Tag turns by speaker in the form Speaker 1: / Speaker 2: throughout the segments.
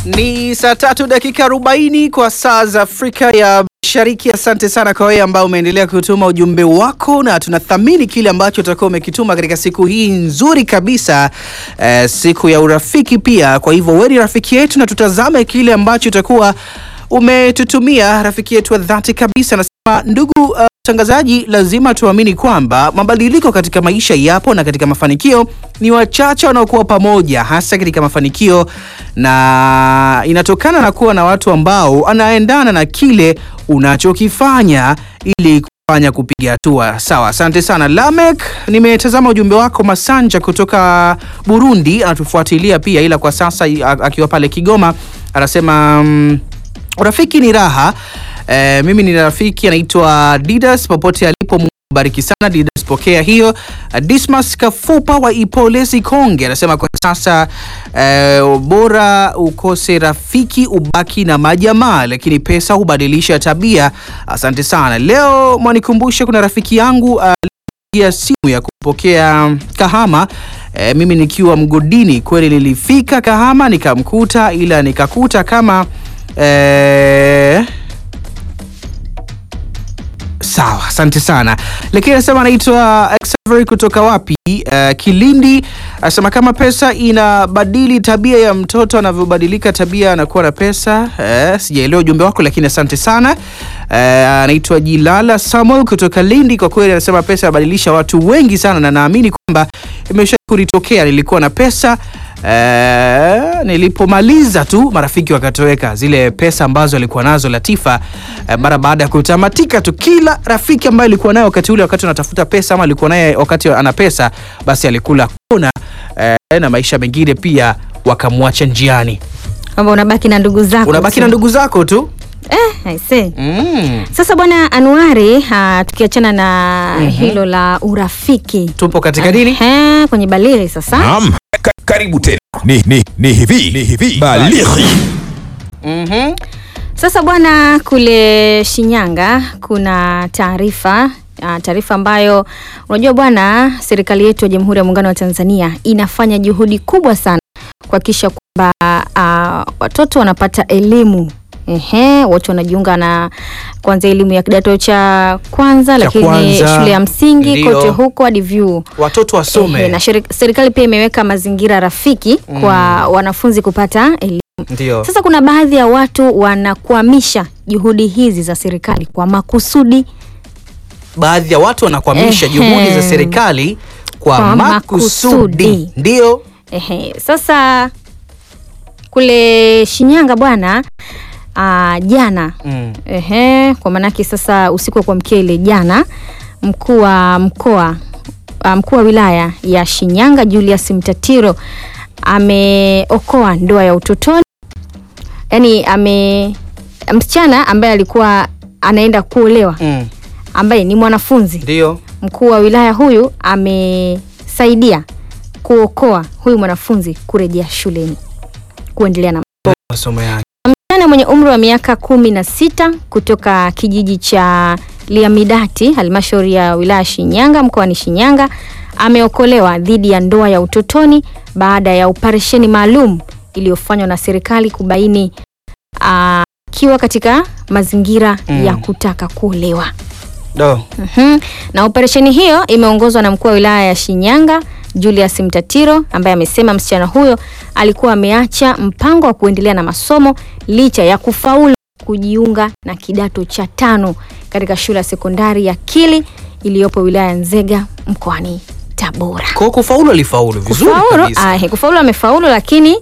Speaker 1: Ni saa tatu dakika arobaini kwa saa za Afrika ya Mashariki. Asante sana kwa wewe ambao umeendelea kutuma ujumbe wako, na tunathamini kile ambacho utakuwa umekituma katika siku hii nzuri kabisa eh, siku ya urafiki pia. Kwa hivyo wewe ni rafiki yetu, na tutazame kile ambacho utakuwa umetutumia rafiki yetu wa dhati kabisa. Anasema ndugu uh, mtangazaji, lazima tuamini kwamba mabadiliko katika maisha yapo na katika mafanikio ni wachache wanaokuwa pamoja, hasa katika mafanikio, na inatokana na kuwa na watu ambao anaendana na kile unachokifanya ili kufanya kupiga hatua. Sawa, asante sana Lamek. Nimetazama ujumbe wako Masanja kutoka Burundi, anatufuatilia pia, ila kwa sasa a- akiwa pale Kigoma anasema mm, urafiki ni raha. E, mimi ni rafiki anaitwa Didas popote alipo Mungu bariki sana Didas, pokea hiyo. Uh, Dismas Kafupa wa Ipolesi Konge anasema kwa sasa e, bora ukose rafiki ubaki na majamaa, lakini pesa hubadilisha tabia. Asante sana. Leo mwanikumbusha kuna rafiki yangu uh, ya simu ya kupokea Kahama. E, mimi nikiwa mgodini kweli nilifika Kahama nikamkuta, ila nikakuta kama e, Sawa, asante sana. Lakini anasema anaitwa Xavier kutoka wapi? Uh, Kilindi. Anasema kama pesa inabadili tabia ya mtoto anavyobadilika tabia anakuwa na pesa. Uh, sijaelewa ujumbe wako lakini asante sana. Uh, anaitwa Jilala Samuel kutoka Lindi. Kwa kweli anasema pesa inabadilisha watu wengi sana, na naamini kwamba imesha kunitokea. Nilikuwa na pesa Eh, nilipomaliza tu marafiki wakatoweka, zile pesa ambazo alikuwa nazo Latifa eh, mara baada ya kutamatika tu. Kila rafiki ambaye alikuwa naye wakati ule, wakati anatafuta pesa ama alikuwa naye wakati ana pesa, basi alikula kona eh, na maisha mengine pia wakamwacha njiani.
Speaker 2: kwamba unabaki na ndugu zako
Speaker 1: Unabaki
Speaker 2: tu.
Speaker 1: na ndugu zako tu
Speaker 2: eh, I see.
Speaker 1: mm.
Speaker 2: Sasa bwana Anuari, ah, tukiachana na hilo la urafiki
Speaker 1: Tupo katika nini?
Speaker 2: Ehe, kwenye baliri sasa
Speaker 3: Naam, ka karibu tena. Ni, ni, ni hivi ni hivi balighi
Speaker 1: Mhm.
Speaker 2: Sasa bwana, kule Shinyanga kuna taarifa ah, taarifa ambayo unajua bwana, serikali yetu ya Jamhuri ya Muungano wa Tanzania inafanya juhudi kubwa sana kuhakikisha kwamba ah, watoto wanapata elimu Ehe, watu wanajiunga na kwanza elimu ya kidato cha kwanza, lakini
Speaker 1: kwanza,
Speaker 2: shule ya msingi
Speaker 1: ndio.
Speaker 2: kote huko hadi vyuo.
Speaker 1: Watoto wasome
Speaker 2: Ehe, na sheri- serikali pia imeweka mazingira rafiki kwa wanafunzi kupata elimu.
Speaker 1: ndio.
Speaker 2: Sasa kuna baadhi ya watu wanakwamisha juhudi hizi za serikali kwa makusudi.
Speaker 1: Baadhi ya watu wanakwamisha
Speaker 2: Ehe.
Speaker 1: juhudi za serikali kwa,
Speaker 2: Kwa
Speaker 1: makusudi,
Speaker 2: makusudi.
Speaker 1: ndio.
Speaker 2: Ehe, sasa kule Shinyanga bwana ah, jana
Speaker 1: Mm.
Speaker 2: ehe, kwa maanake sasa usiku wa kuamkia ile jana, mkuu wa mkoa ah, mkuu wa wilaya ya Shinyanga Julius Mtatiro ameokoa ndoa ya utotoni, yaani ame msichana ambaye alikuwa anaenda kuolewa
Speaker 1: Mm.
Speaker 2: ambaye ni mwanafunzi
Speaker 1: Ndio.
Speaker 2: mkuu wa wilaya huyu amesaidia kuokoa huyu mwanafunzi kurejea shuleni kuendelea na
Speaker 1: masomo yake.
Speaker 2: msichana mwenye umri wa miaka kumi na sita kutoka kijiji cha Liamidati halmashauri ya wilaya Shinyanga mkoani Shinyanga ameokolewa dhidi ya ndoa ya utotoni baada ya operesheni maalum iliyofanywa na serikali kubaini ah, akiwa katika mazingira
Speaker 1: Mm.
Speaker 2: ya kutaka kuolewa.
Speaker 1: Do.
Speaker 2: Mhm. Na operesheni hiyo imeongozwa na mkuu wa wilaya ya Shinyanga Julius Mtatiro ambaye amesema msichana huyo alikuwa ameacha mpango wa kuendelea na masomo licha ya kufaulu kujiunga na kidato cha tano katika shule ya sekondari ya Kili iliyopo wilaya ya Nzega mkoani Tabora.
Speaker 1: Kwa kufaulu alifaulu vizuri
Speaker 2: Kufaulu,
Speaker 1: kabisa.
Speaker 2: ah, kufaulu amefaulu lakini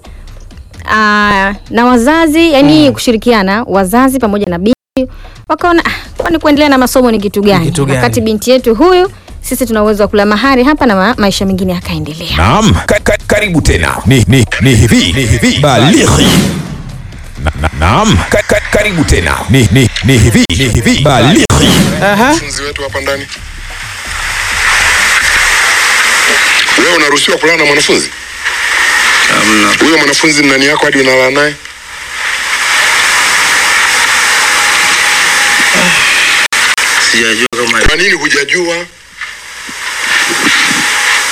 Speaker 2: ah, na wazazi yani kushirikiana wazazi pamoja na binti wakaona ah, kwani kuendelea na masomo ni kitu gani?
Speaker 1: kitu gani?
Speaker 2: Wakati binti yetu huyu sisi tuna uwezo wa kula mahari hapa na ma maisha mengine yakaendelea.
Speaker 3: Naam, ka ka karibu tena. Ni, ni, ni hivi ni hivi balighi Na- na- Naam, ka ka karibu tena. Ni, ni, ni hivi ni hivi balighi
Speaker 1: Aha.
Speaker 4: wanafunzi wetu hapa ndani. Wewe unaruhusiwa kulala na mwanafunzi? Huyo mwanafunzi ni nani yako hadi unalala naye?
Speaker 5: Sijajua kama
Speaker 4: Kwa nini hujajua?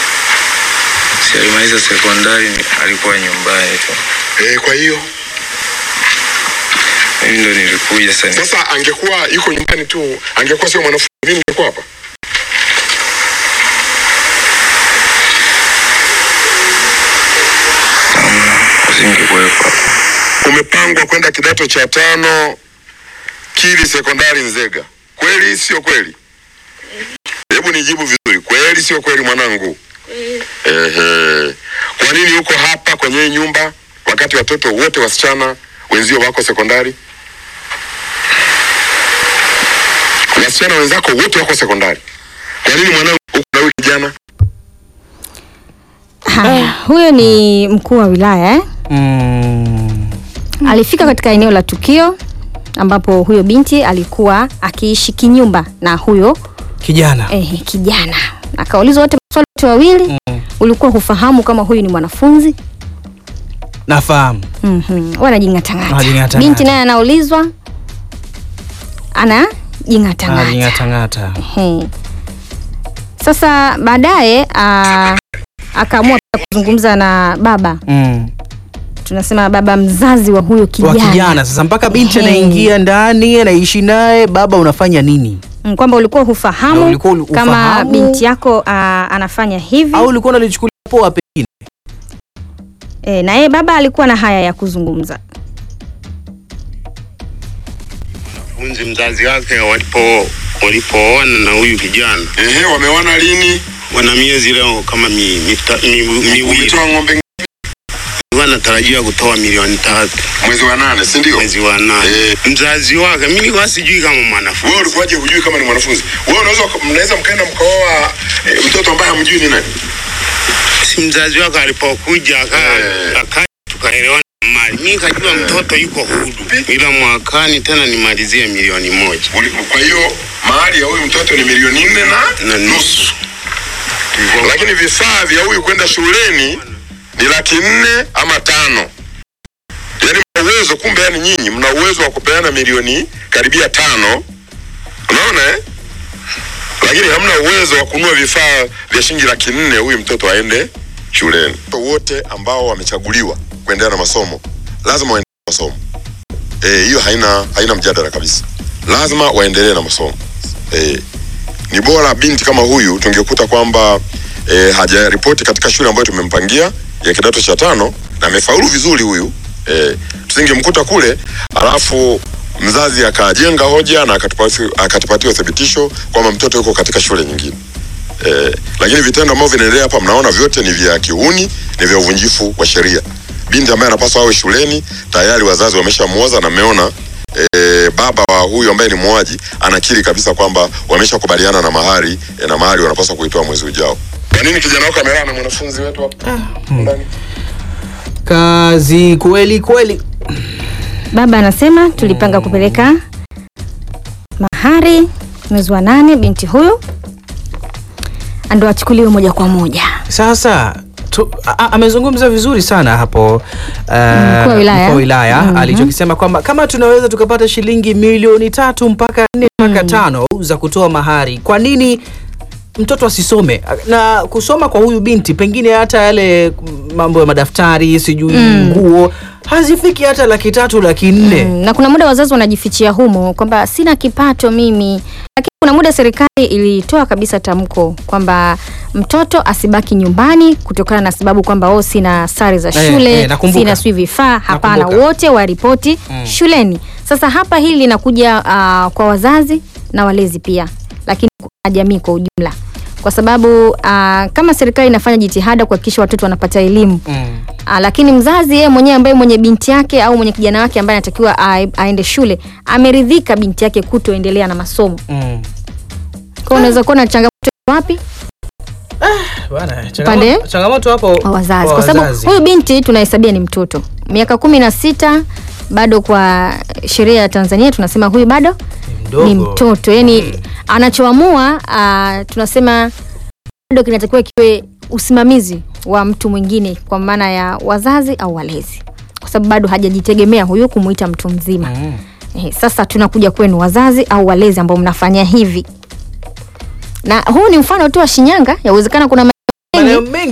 Speaker 5: si alimaliza sekondari, alikuwa nyumbani tu.
Speaker 4: Eh, kwa hiyo
Speaker 5: kuja sasa.
Speaker 4: Sasa angekuwa yuko nyumbani tu, angekuwa sio mwanafunzi, mimi ningekuwa hapa.
Speaker 5: Usingekuwepo hapa.
Speaker 4: Umepangwa kwenda kidato cha tano Kili Sekondari Nzega, kweli sio kweli? Hebu nijibu vizuri, kweli sio kweli mwanangu? Ehe. Kwa nini uko hapa kwenye hii nyumba wakati watoto wote wasichana wenzio wako sekondari? Wasichana wenzako wote wako sekondari. Kwa nini mwanangu uko na huyu kijana?
Speaker 2: Haya, huyo ni mkuu wa wilaya eh?
Speaker 1: Mm.
Speaker 2: Alifika katika eneo la tukio ambapo huyo binti alikuwa akiishi kinyumba na huyo
Speaker 1: Kijana.
Speaker 2: eh, kijana. Akaulizwa wote maswali wote wawili, ulikuwa hufahamu kama huyu ni mwanafunzi?
Speaker 1: Nafahamu.
Speaker 2: Mhm. Wanajing'atang'ata.
Speaker 1: Wanajing'atang'ata.
Speaker 2: Binti naye anaulizwa anajing'atang'ata.
Speaker 1: Alijing'atang'ata.
Speaker 2: Ehe. Sasa baadaye ah, akaamua pia kuzungumza na baba,
Speaker 1: Mm.
Speaker 2: tunasema baba mzazi wa huyo
Speaker 1: Wa
Speaker 2: kijana,
Speaker 1: kijana sasa mpaka binti
Speaker 2: Ehe.
Speaker 1: anaingia ndani anaishi naye, baba unafanya nini?
Speaker 2: Mm, kwamba ulikuwa
Speaker 1: Na
Speaker 2: hufahamu
Speaker 1: ulikuwa uli-
Speaker 2: kama
Speaker 1: ufahamu?
Speaker 2: binti yako ah, anafanya hivi
Speaker 1: Au ulikuwa unalichukulia poa pengine?
Speaker 2: e, na yeye baba alikuwa na haya ya kuzungumza.
Speaker 5: Funzi mzazi wake walipo walipooana na huyu kijana
Speaker 4: Ehe, wameona lini?
Speaker 5: wana miezi leo kama mi, mita, mi, miwili
Speaker 4: Umetoa ng'ombe
Speaker 5: wanatarajia kutoa milioni tatu
Speaker 4: mwezi wa nane, si ndio?
Speaker 5: mwezi wa nane.
Speaker 4: Eh.
Speaker 5: Mzazi wake mimi nilikuwa sijui kama
Speaker 4: Wewe
Speaker 5: mwanafunzi
Speaker 4: ulikuwaje hujui kama ni mwanafunzi? Wewe unaweza mnaweza mkaenda mkaoa e, mtoto ambaye hamjui ni nani?
Speaker 5: si mzazi wake alipokuja aka
Speaker 4: Eh.
Speaker 5: aka tukaelewana mali, mimi kajua mtoto yuko hudu, ila mwakani tena nimalizie milioni moja
Speaker 4: Uli- Kwa hiyo mahali ya huyu mtoto ni milioni nne na
Speaker 5: na
Speaker 4: nusu,
Speaker 5: nusu.
Speaker 4: lakini vifaa vya huyu kwenda shuleni ni laki nne ama tano. Yaani mna uwezo, kumbe, yani nyinyi mna uwezo wa kupeana milioni karibia tano, unaona eh? Lakini hamna uwezo wa kununua vifaa vya shilingi laki nne huyu mtoto aende shuleni. Watoto wote ambao wamechaguliwa kuendelea na masomo lazima waendelee na masomo. Eh, hiyo haina haina mjadala kabisa, lazima waendelee na masomo. Eh, ni bora binti kama huyu tungekuta kwamba eh, hajaripoti katika shule ambayo tumempangia ya kidato cha tano na amefaulu vizuri huyu eh, tusingemkuta kule alafu mzazi akajenga hoja na akatupati- akatupatia uthibitisho kwamba mtoto yuko katika shule nyingine eh, lakini vitendo ambavyo vinaendelea hapa mnaona vyote ni vya kiuni ni vya uvunjifu wa sheria binti ambaye anapaswa awe shuleni tayari wazazi wameshamuoza na mmeona e, baba wa huyu ambaye ni muuaji anakiri kabisa kwamba wameshakubaliana na mahari e, na mahari wanapaswa kuitoa mwezi ujao. Kwa nini kijana wako amelala na mwanafunzi wetu hapa ndani?
Speaker 1: Kazi kweli kweli.
Speaker 2: Baba anasema tulipanga kupeleka mahari mwezi wa nane, binti huyu ndo achukuliwe moja kwa moja.
Speaker 1: Sasa tu, a, a- amezungumza vizuri sana hapo uh,
Speaker 2: Mkuu wa wilaya.
Speaker 1: mkuu wa wilaya
Speaker 2: Mhm.
Speaker 1: alichokisema kwamba kama tunaweza tukapata shilingi milioni tatu mpaka nne mpaka tano za kutoa mahari, kwa nini mtoto asisome? Na kusoma kwa huyu binti pengine hata yale mambo ya madaftari sijui nguo hazifiki hata laki tatu laki nne.
Speaker 2: Mm, na kuna muda wazazi wanajifichia humo kwamba sina kipato mimi, lakini kuna muda serikali ilitoa kabisa tamko kwamba mtoto asibaki nyumbani kutokana na sababu kwamba oh, sina sare za
Speaker 1: Eh,
Speaker 2: shule
Speaker 1: eh, nakumbuka.
Speaker 2: sina sijui vifaa. Hapana,
Speaker 1: Nakumbuka.
Speaker 2: wote waripoti shuleni. Sasa hapa hili linakuja ah, kwa wazazi na walezi pia, lakini na jamii kwa ujumla, kwa sababu ah, kama serikali inafanya jitihada kuhakikisha watoto wanapata elimu
Speaker 1: Mm.
Speaker 2: Ah, lakini mzazi yeye mwenyewe ambaye mwenye binti yake au mwenye kijana wake ambaye anatakiwa a- aende shule ameridhika binti yake kutoendelea na masomo.
Speaker 1: Mm.
Speaker 2: Kwa hiyo unaweza kuona changamoto wapi
Speaker 1: Bwana,
Speaker 2: Pande?
Speaker 1: changamoto, changamoto hapo
Speaker 2: kwa wazazi,
Speaker 1: kwa
Speaker 2: kwa sababu
Speaker 1: wazazi.
Speaker 2: huyu binti tunahesabia ni mtoto miaka kumi na sita bado kwa sheria ya Tanzania tunasema huyu bado
Speaker 1: Mdogo.
Speaker 2: ni mtoto yani anachoamua ah, tunasema bado kinatakiwa kiwe usimamizi wa mtu mwingine kwa maana ya wazazi au walezi kwa sababu bado hajajitegemea huyu kumuita mtu mzima
Speaker 1: Mm.
Speaker 2: eh, sasa tunakuja kwenu wazazi au walezi ambao mnafanya hivi na huu ni mfano tu wa Shinyanga yawezekana kuna maeneo
Speaker 1: Maeneo
Speaker 2: mengi
Speaker 1: mengi
Speaker 2: ambao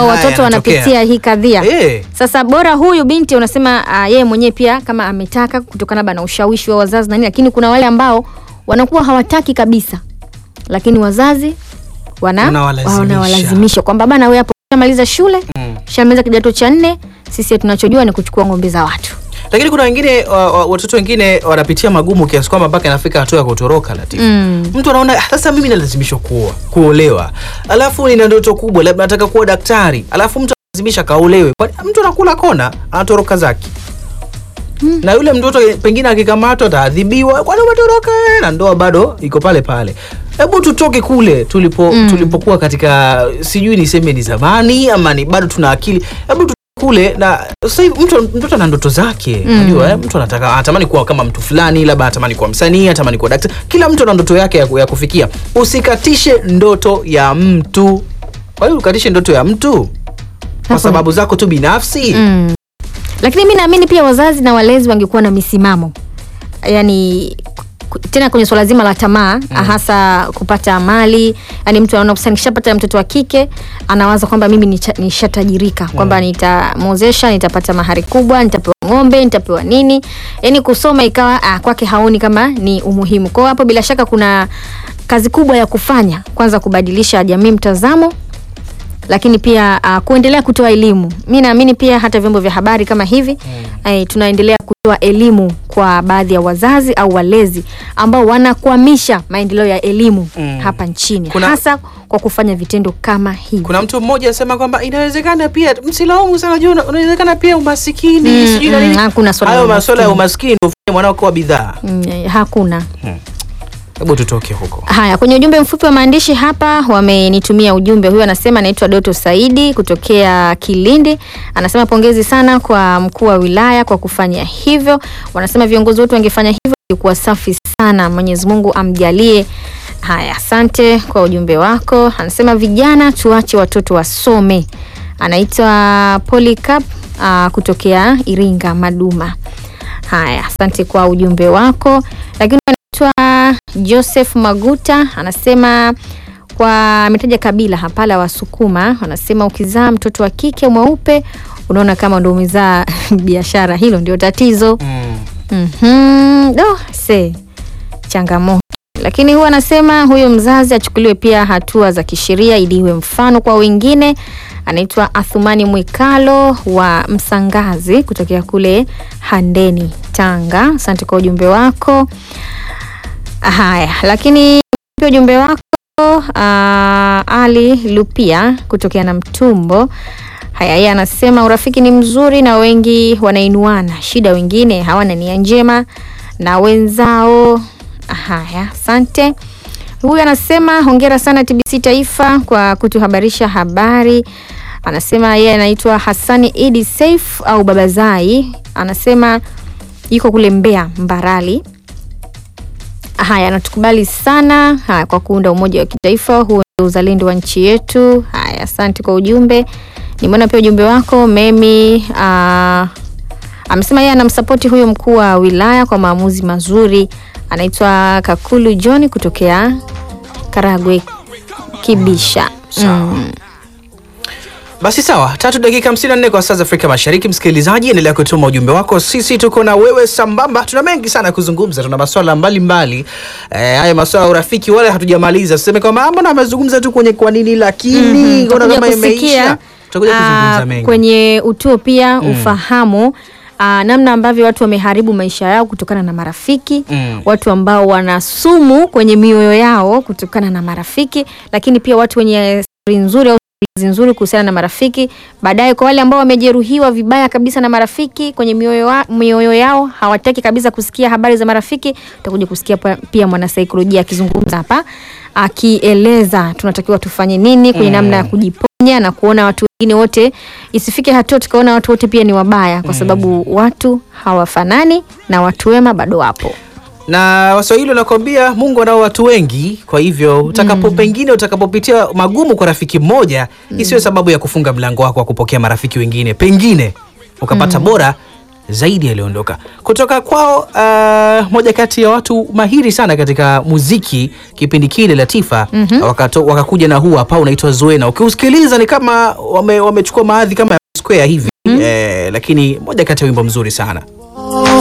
Speaker 2: ambao
Speaker 1: haya
Speaker 2: watoto
Speaker 1: yanatokea.
Speaker 2: wanapitia hii kadhia
Speaker 1: Eh.
Speaker 2: sasa bora huyu binti unasema uh, yeye mwenyewe pia kama ametaka kutokana labda na ushawishi wa wazazi na nini lakini kuna wale ambao wanakuwa hawataki kabisa lakini wazazi wana
Speaker 1: Wanawalazimisha.
Speaker 2: wanawalazimisha kwamba bana wewe hapo shamaliza shule
Speaker 1: Mm.
Speaker 2: shamaliza kidato cha nne sisi tunachojua ni kuchukua ng'ombe za watu
Speaker 1: lakini kuna wengine wa, wa, watoto wengine wanapitia magumu kiasi kwamba mpaka inafika hatua ya kutoroka Latifa.
Speaker 2: Mm.
Speaker 1: mtu anaona "Ah, sasa mimi nalazimishwa kuoa kuolewa alafu nina ndoto kubwa labda nataka kuwa daktari alafu mtu analazimisha kaolewe Kwani mtu anakula kona anatoroka zake na yule mtoto pengine akikamatwa ataadhibiwa kwani umetoroka na ndoa bado iko pale pale hebu tutoke kule tulipo
Speaker 2: Mm.
Speaker 1: tulipokuwa katika sijui niseme ni zamani ama ni bado tuna akili hebu tutoke kule na sasa hivi mtu mtoto ana ndoto zake
Speaker 2: Mm.
Speaker 1: unajua eh? mtu anataka anatamani kuwa kama mtu fulani labda anatamani kuwa msanii anatamani kuwa daktari kila mtu ana ndoto yake ya, ku- ya kufikia usikatishe ndoto ya mtu kwa hiyo ukatishe ndoto ya mtu kwa
Speaker 2: Hapo-
Speaker 1: sababu zako tu binafsi
Speaker 2: mm. lakini mi naamini pia wazazi na walezi wangekuwa na misimamo yani ku- tena kwenye swala zima la tamaa mm. hasa kupata mali yani mtu anaona sasa nikishapata mtoto wa kike anawaza kwamba mimi nicha- nishatajirika kwamba nitamwozesha nitapata mahari kubwa nitapewa ng'ombe nitapewa nini yani kusoma ikawa ah, kwake haoni kama ni umuhimu kwao hapo bila shaka kuna kazi kubwa ya kufanya kwanza kubadilisha jamii mtazamo lakini pia uh, kuendelea kutoa elimu mi naamini pia hata vyombo vya habari kama hivi mm. tunaendelea kutoa elimu kwa baadhi ya wazazi au walezi ambao wanakwamisha maendeleo ya elimu
Speaker 1: Mm.
Speaker 2: hapa nchini
Speaker 1: Kuna-
Speaker 2: hasa kwa kufanya vitendo kama hivi
Speaker 1: kuna mtu mmoja anasema kwamba inawezekana pia msilaumu sana juu una- unawezekana pia umasikini
Speaker 2: Mm,
Speaker 1: sijui na
Speaker 2: mm,
Speaker 1: nini
Speaker 2: hakuna swala
Speaker 1: hayo
Speaker 2: la
Speaker 1: masuala ya
Speaker 2: umaskini.
Speaker 1: umaskini ndio ufanye mwanao kuwa bidhaa
Speaker 2: mm, eh, hakuna
Speaker 1: hebu tutoke huko
Speaker 2: haya kwenye ujumbe mfupi wa maandishi hapa wamenitumia ujumbe huyu anasema anaitwa doto saidi kutokea kilindi anasema pongezi sana kwa mkuu wa wilaya kwa kufanya hivyo wanasema viongozi wote wangefanya hivyo ilikuwa safi sana mwenyezi mungu amjalie haya asante kwa ujumbe wako anasema vijana tuache watoto wasome anaitwa polycap uh, kutokea iringa maduma haya asante kwa ujumbe wako lakini anaitwa joseph maguta anasema kwa ametaja kabila hapa la wasukuma anasema ukizaa mtoto wa kike mweupe unaona kama ndo umezaa biashara hilo ndio tatizo
Speaker 1: mm.
Speaker 2: mm-hmm. do se changamoto lakini huwa anasema huyo mzazi achukuliwe pia hatua za kisheria ili iwe mfano kwa wengine anaitwa athumani mwikalo wa msangazi kutokea kule handeni tanga asante kwa ujumbe wako haya lakini pia ujumbe wako uh, ali lupia kutokea na mtumbo haya yeye anasema urafiki ni mzuri na wengi wanainuana shida wengine hawana nia njema na wenzao haya asante huyu anasema hongera sana tbc taifa kwa kutuhabarisha habari anasema yeye anaitwa hasani idi saif au babazai anasema yuko kule mbea mbarali haya anatukubali sana haya, kwa kuunda umoja wa kitaifa huo ndio uzalendo wa nchi yetu haya asante kwa ujumbe nimeona pia ujumbe wako memi uh, amesema yeye anamsapoti huyo mkuu wa wilaya kwa maamuzi mazuri anaitwa kakulu john kutokea karagwe kibisha mm.
Speaker 1: basi sawa tatu dakika 54 kwa saa za afrika mashariki msikilizaji endelea kutuma ujumbe wako sisi tuko na wewe sambamba tuna mengi sana ya kuzungumza tuna maswala mbalimbali eh, haya maswala ya urafiki wale hatujamaliza tuseme kwamba mbona amezungumza tu kwenye kwa nini lakini mm
Speaker 2: Tutakuja
Speaker 1: kama
Speaker 2: kusikia,
Speaker 1: imeisha tutakuja kuzungumza
Speaker 2: ah,
Speaker 1: mengi
Speaker 2: kwenye utuo pia ufahamu Uh, namna ambavyo watu wameharibu maisha yao kutokana na marafiki
Speaker 1: Mm.
Speaker 2: watu ambao wana sumu kwenye mioyo yao kutokana na marafiki lakini pia watu wenye stori nzuri au simulizi nzuri kuhusiana na marafiki baadaye kwa wale ambao wamejeruhiwa vibaya kabisa na marafiki kwenye mioyo, wa, mioyo yao hawataki kabisa kusikia habari za marafiki utakuja kusikia pa- pia mwanasaikolojia akizungumza hapa akieleza tunatakiwa tufanye nini kwenye namna ya kujiponya na kuona watu wengine wote isifike hatua tukaona watu wote pia ni wabaya kwa sababu watu hawafanani na watu wema bado wapo
Speaker 1: na waswahili wanakwambia mungu anao watu wengi kwa hivyo utakapo pengine utakapopitia magumu kwa rafiki mmoja isiwe sababu ya kufunga mlango wako wa kupokea marafiki wengine pengine ukapata bora zaidi aliondoka kutoka kwao. Uh, moja kati ya watu mahiri sana katika muziki kipindi kile Latifa wakato, wakakuja na huu hapa unaitwa Zuena. Ukiusikiliza ni kama wame, wamechukua maadhi kama ya Square hivi eh, lakini moja kati ya wimbo mzuri sana.